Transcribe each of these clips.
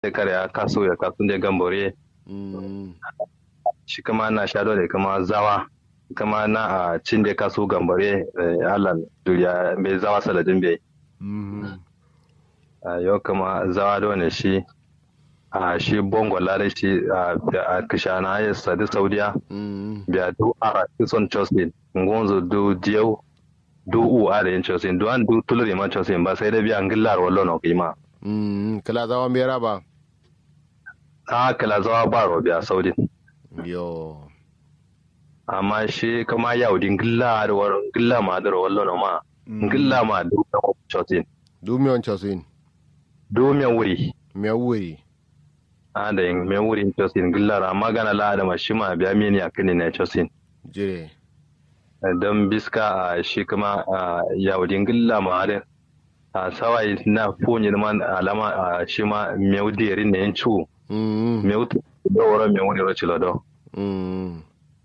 da kare ya kaso ya kasun da gambore Mm. shi kama na shado da kama zawa kama na a cin da kaso gambore alan duriya mai zawa saladin bai Mhm. a yau kama zawa da wani shi a shi bongo lare shi a a kishana ya sadi saudiya Mm. biya du ara kison chosin ngonzo du dieu du u ara yin chosin du an du tuluri man chosin ba sai da biya ngillar wallo no kima Mm. kala zawa mera ba a kala zawa ba ro biya saudi yo amma shi kama yau din ngilla da war ngilla ma da wallo no ma ngilla ma du da chosin du mi on chosin du me wuri me wuri a da yin me wuri chosin ngillar amma gana la da ma shi ma biya mini akini ne chosin jire don biska a shi kuma a yaudin gilla ma'adin a sawai na fonyi man alama a shi ma meu dirin ne yin cu Mm. meu da wara meu ne ro cilado Mm.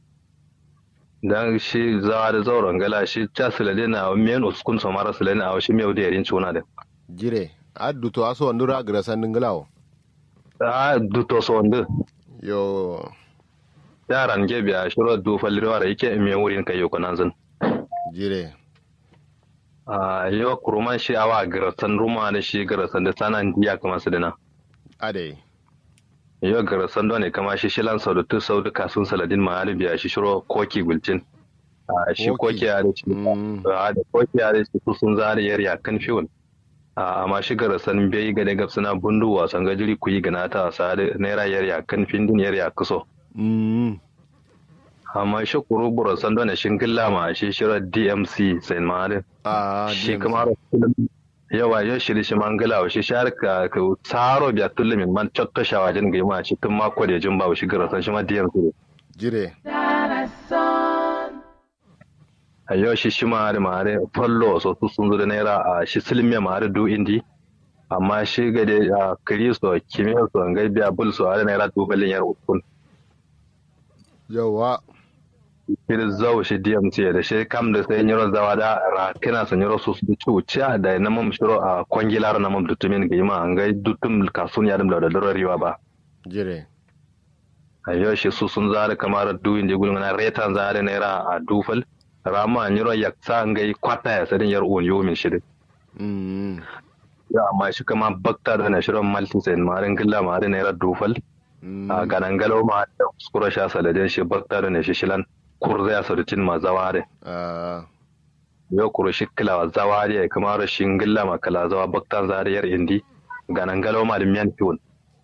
dan shi zawa da zauren gala shi ta silade na men uskun so mara silade na shi meu dirin cuna da jire addu to aso ndura gra sandin galawo a duto so ndu yo yaran ge biya shiro du falliwa ra yake meu wurin kai yoko nan zan jire a yo kuruman shi awa garasan ruma da shi garasan da sanan diya kamar su dina ade yau gara sando ne kama shi shilan sau da tu sau da kasun saladin ma da biya shi shiro koki gulcin a shi Koki. koki ya da shi Mm. a da koki ya da shi su sun zara yar ya kan fiwon a amma shi gara san bai ga daga suna bundu wasan gajiri ku yi gana ta wasa da naira yar ya kan findin yar ya kuso Mm. amma shi kuru buro sando ne shin gilla ma shi shiro DMC sai ma da ah shi DMC. kuma yawa yau shiri shi mangala wa shi shar ka ka tsaro biya tullumin man cotto shawajin ga ma shi tun mako da jin ba shi gara san shi ma DMC jire a yau shi shi mare mare fallo so su sun zo da naira a shi silmiya mare du indi amma shi ga da a kristo kimiyya so an biya bul so a naira dubalin yar ukun yawa shi da zau shi dmc da shi kam da sai nyiro zawa da ra kina san nyiro su su ci da na mam shiro a kwangilar na mam dutumin ga yima an ga dutum kasun ya dum da da riwa ba jire a yau shi su sun zare kamar du indi gulun na retan zare naira a dufal rama nyiro yaksa an ga kwata ya sadin yar un yomin shi da Mm. ya amma shi kama bakta da na shirin malti sai marin gilla marin naira dufal Mm. a ganan galo ma da kuskura sha saladin shi bakta da na shi shilan kurza ya sarutin ma zaware ah yau kuro shi kilawa zaware ya kama rashin gilla ma kala zawa bakta zariyar indi ganan galo ma da miyan fiwon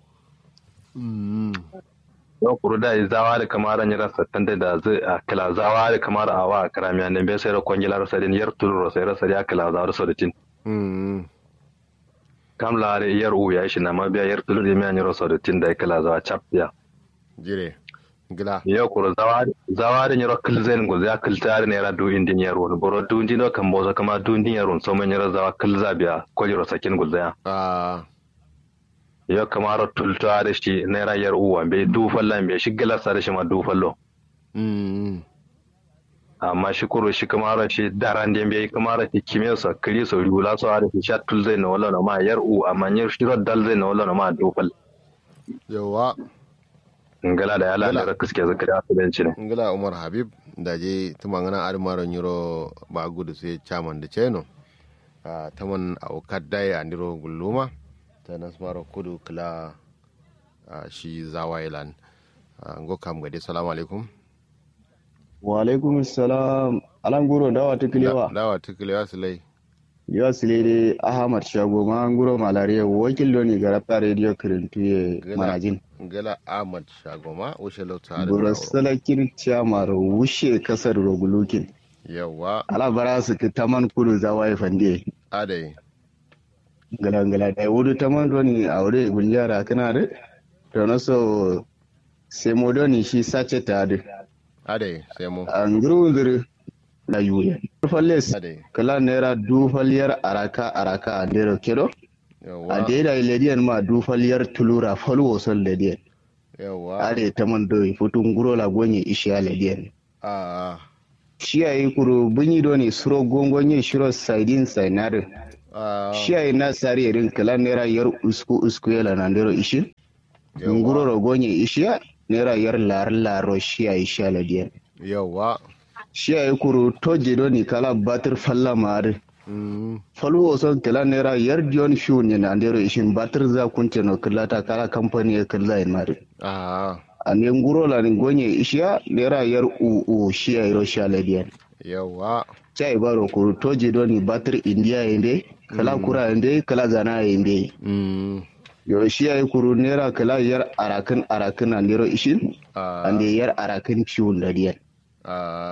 Mm. yau kuro da yi zawa da kamar ran yara sattan da da zai a kila zawa da kamar a wa karamiya ne bai sai da kwangilar sadin yar tuluro sai rasa ya kila zawa da sarutin Mm. kam lare yar u ya shi na ma biya yar tuluro ya miyan yaro sarutin da ya kila zawa cap ya jire gila yo kuro zawari nyoro kilzen go ya kiltare ne ra du indin yaro boro du indin kan boza kama du indin yaro so men yoro zawa kilza biya ko yoro sakin go ya ah yo kama ro tultare shi ne ra yar uwa be du fallan be shi gila sare shi ma du fallo Mm. amma shi kuro shi kama ro shi daran den be kama ro shi kime so kiri so rula so are shi sha tulzai no wala no ma yar u amma nyar shi ro dalzai no wala no ma du fal yawa ngala da yala Ngala. da kiske zakari asibanci ne ngila umar habib da je tumangana admaro nyuro ba gudu sai chairman da cheno a taman a ukaddai a ndiro gulluma ta nasmaro kudu kila a shi zawailan ngo kam gade salamu alaikum wa alaikum salam alan guro dawa ta kilewa dawa tukulewa sulai yawa sile de ahmad shago ma guro malariya wakil doni ga rafta radio kirintuye Gila. manajin ngila ahmad shagoma ushe lauta da guro salakin chamar wushe kasar rogulukin yawa ala bara su ki taman kudu za waye fande adai gala gala da wudu taman doni aure gunjara kana da to na so sai mo doni shi sace ta da adai sai mu an guru zuru na yuye falles adai kala naira dufaliyar araka araka a ndero kedo a yawa daida lediyan ma dufaliyar tulura falwo son lediyan yawa are ta man doyi futun guro la gonye ishiya lediyan a shi ayi kuro bunyi do ne suro gongonye shiro saidin sainare Ah, shi ai na sari irin kala naira yar usku usku yala na ndero ishin Yawwa. nguro rogonye ishiya naira yar lar laro shi ai shala diyan yawa shi ai kuru toje do ni kala batir falla mare Mm, falu son kala naira yar dion fiu ne na ndero ishin batir za kunce no kala ta kala company ya kala ai mare ah, ane nguro la ni gonye ishiya naira yar u u shi ai ro shala diyan yawa chai baro kuru toje do ni batir india inde kala kura inde kala zana inde Mm, yo shi ai kuru naira kala yar arakin arakin na ndero ishin ah, ande yar arakin fiu da diyan ah,